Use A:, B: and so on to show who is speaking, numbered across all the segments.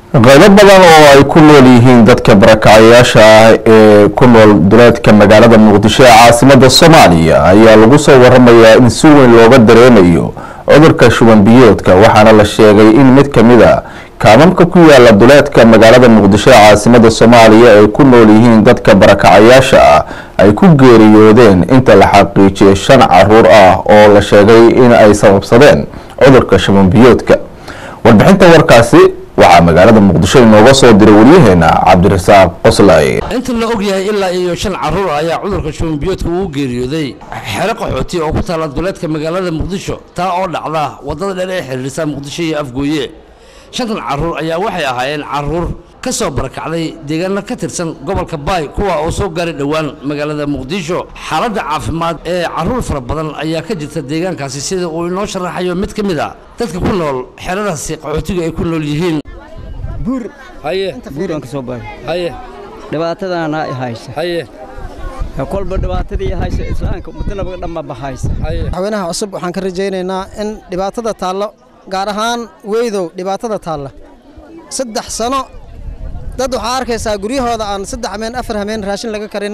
A: qaybo badan oo ay ku nool yihiin dadka barakacayaasha ah ee ku nool duleedka magaalada muqdisho ee caasimada soomaaliya ayaa lagu soo waramayaa in si weyn looga dareemayo cudurka shuban biyoodka waxaana la sheegay in mid kamid a kaamamka ku yaala duleedka magaalada muqdisho ee caasimada soomaaliya ay ku nool yihiin dadka barakacayaasha ah ay ku geeriyoodeen inta la xaqiijiyay shan caruur ah oo la sheegay in ay sababsadeen cudurka shuban biyoodka warbixinta warkaasi waxaa magaalada muqdisho inooga soo diray waryaheena cabdirasaaq qoslay
B: inta la og yahay ilaa iyo shan caruur ayaa cudurka shubanbiyoodka uu geeriyooday xero qaxooti oo ku taala duleedka magaalada muqdisho taa oo dhacda wadada dheer ee xiriirisa muqdisho iyo afgooye shantan caruur ayaa waxay ahaayeen caruur ka soo barakacday deegaano ka tirsan gobolka baay kuwa oo soo gaaray dhowaan magaalada muqdisho xaaladda caafimaad ee caruur fara badan ayaa ka jirta deegaankaasi sida uu inoo sharaxayo mid ka mid a dadka ku nool xeradaasi qaxootiga ay ku nool yihiin
C: buur
B: haye
C: buuraan ka soo baxay
B: haye
C: dhibaatadaana i haysa
B: haye
C: kolba dhibaatadii haysa islaamka ummaddanaba dhanba bahaysa
B: haye
D: madaxweynaha cusub waxaan ka rajaynaynaa in dhibaatada taallo gaar ahaan weydow dhibaatada taalla saddex sano dad waxaa arkaysaa guryahooda aan saddex hameen afar hameen raashin laga karin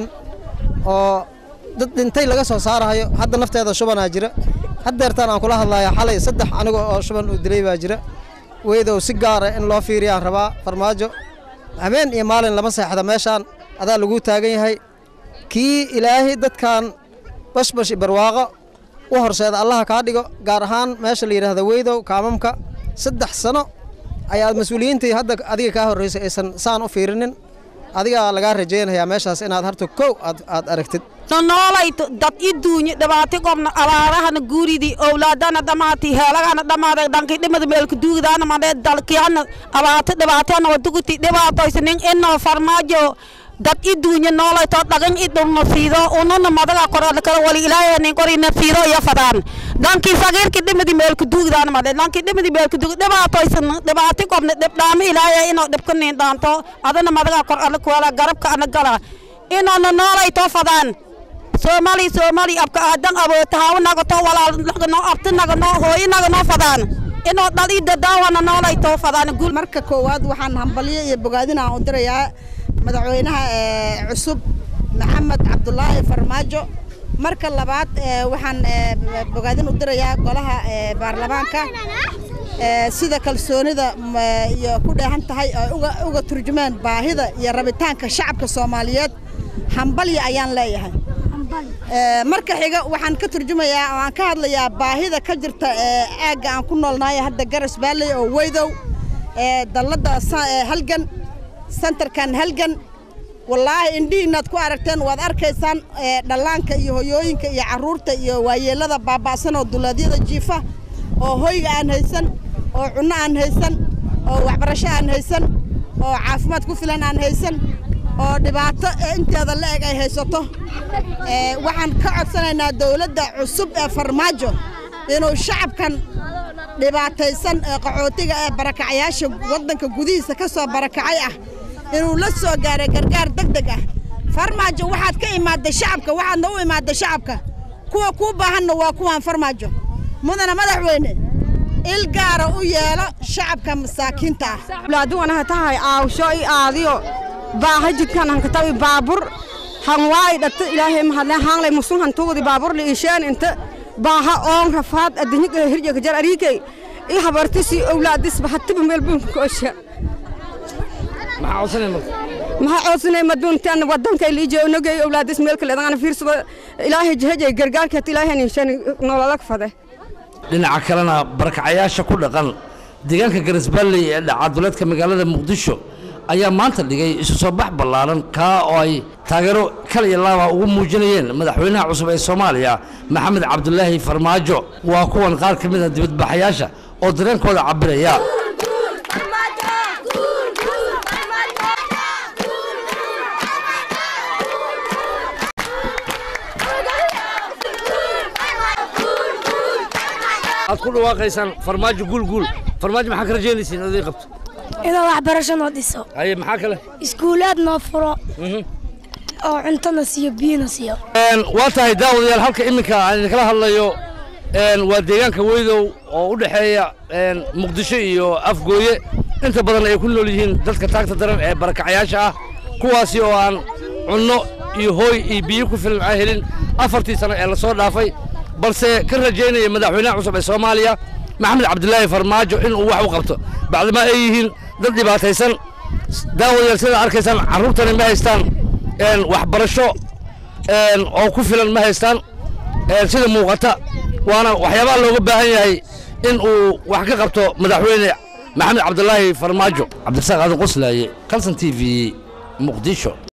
D: oo dad dhintay laga soo saarahayo hadda nafteeda shubanaa jira haddeertaan aan kula hadlaya xalay saddex aniga oo shuban uu dilay baa jira weydow si gaara in loo fiiriyaan rabaa farmaajo habeen iyo maalin lama seexda meeshaan adaa laguu taagan yahay kii ilaahay dadkan bashbash i barwaaqo u horseeda allaha kaa dhigo gaar ahaan meesha la yidhaahda weydow kaamamka saddex sano ayaa mas-uuliyiintii hadda adiga kaa horraysay aysan saan u fiirinin adigaa lagaa rajaynayaa meeshaas inaad harta kow aad aad aragtid
E: nonoolay dad i duunye dhibaati qobna abaarahana guuridi owlaadana dhamaati heelagana dhamaaday dhankii dhimada meelka duugdaana madhee dalkiyana abaati dhibaatana waduguti dhibaatoysanin inoo farmaajo dad i duunye noolayto dhagan i dhulna fiido ununa madaga qorada kala wali ilaahaynin qorina fiido iyo fadaan dhankii sagiirki dhimadi meelka duugdaana madhe dhankii dhimadi meelka duug dhibaatoysan dhibaati qobna dhibdhaamo ilaahaya inoo dhibkanin dhaanto adana madaga qor ala kuwala garabka ana gala inoona noolayto fadaan soomaali soomaali abka aadan aboota hawa nagato walaal nagano abti nagano hooyo nagano fadaan inoo dhali dadaawana noolayto fadaan guul
F: marka koowaad waxaan hambalyo iyo bogaadin aan u dirayaa madaxweynaha cusub maxamed cabdulaahi farmaajo marka labaad waxaan bogaadin u dirayaa golaha baarlamaanka sida kalsoonida iyo ku dheehan tahay ay uga turjumeen baahida iyo rabitaanka shacabka soomaaliyeed hambalya ayaan leeyahay marka xiga waxaan ka turjumayaa oo aan ka hadlayaa baahida ka jirta aagga aan ku noolnahay hadda garas baalley oo weydow dalladda halgan sentarkan halgan wallaahi indhihiinaad ku aragteen waad arkaysaan dhallaanka iyo hoyooyinka iyo carruurta iyo waayeellada baaba'san oo duleedyada jiifa oo hoyga aan haysan oo cunno aan haysan oo waxbarasho aan haysan oo caafimaad ku filan aan haysan oo dhibaato inteeda la eg ay haysato waxaan ka codsanaynaa dawladda cusub ee farmaajo inuu shacabkan dhibaataysan ee qaxootiga ee barakacayaasha waddanka gudihiisa ka soo barakacay ah inuu la soo gaaray gargaar deg deg ah farmaajo waxaad ka imaadday shacabka waxaadna u imaadday shacabka kuwa kuu baahanna waa kuwaan farmaajo mudana madaxweyne il gaara u yeelo shacabka masaakiinta ah
E: walaaduganaha tahay aawsho i aadiyo baaha jidkan hankatawi baabur han waay dhata ilaahay mahadleen haanglay musun hantugudi baabur li isheen inta baaha oon rafaad adduunya hirjaka jar ariikay i habartisi owlaadis bahatiba meel bunkoosha
B: maxaa codsanay marka
E: maxaa codsanay maduuntan wadanka liijo nogay owlaadis meel kale adana fiirsado ilaahay jahajay gargaarkeet ilaahay nishan nolola fade
B: dhinaca kalena barakacayaasha ku dhaqan deegaanka garisbaalley ee dhaca duleedka magaalada muqdisho ayaa maanta dhigay isu soo bax ballaaran kaa oo ay taageero kal iyo laaba ugu muujinayeen madaxweynaha cusub ee soomaaliya maxamed cabdulaahi farmaajo waa kuwan qaar ka mid a dibadbaxayaasha oo dareenkooda cabbiraya aad ku dhawaaqaysaan farmaajo guulguul farmaajo maxaa ka rajaynaysiin oday qabto
G: inuu waxbarasho noo dhiso
B: haye maxaa kale
G: iskuulaad noo furo oo cuntona siiyo biyona siiyo
B: waa tahay daawadayaal halka iminka aan idinkala hadlayo waa deegaanka weydow oo u dhexeeya muqdisho iyo afgooye inta badan ay ku nool yihiin dadka taagta daran ee barakacayaasha ah kuwaasi oo aan cunno iyo hooy iyo biyo ku filan aan helin afartii sano ee lasoo dhaafay balse ka rajaynaya madaxweynaha cusub ee soomaaliya maxamed cabdilaahi farmaajo inuu wax u qabto bacdama ay yihiin dad dhibaataysan daawayaal sidaa arkaysaan carruurtani ma haystaan waxbarasho oo ku filan ma haystaan sida muuqata waana waxyaabaha looga baahan yahay in uu wax ka qabto madaxweyne maxamed cabdilaahi farmaajo cabdirasaaq aadan qoslaaye kalson t v muqdisho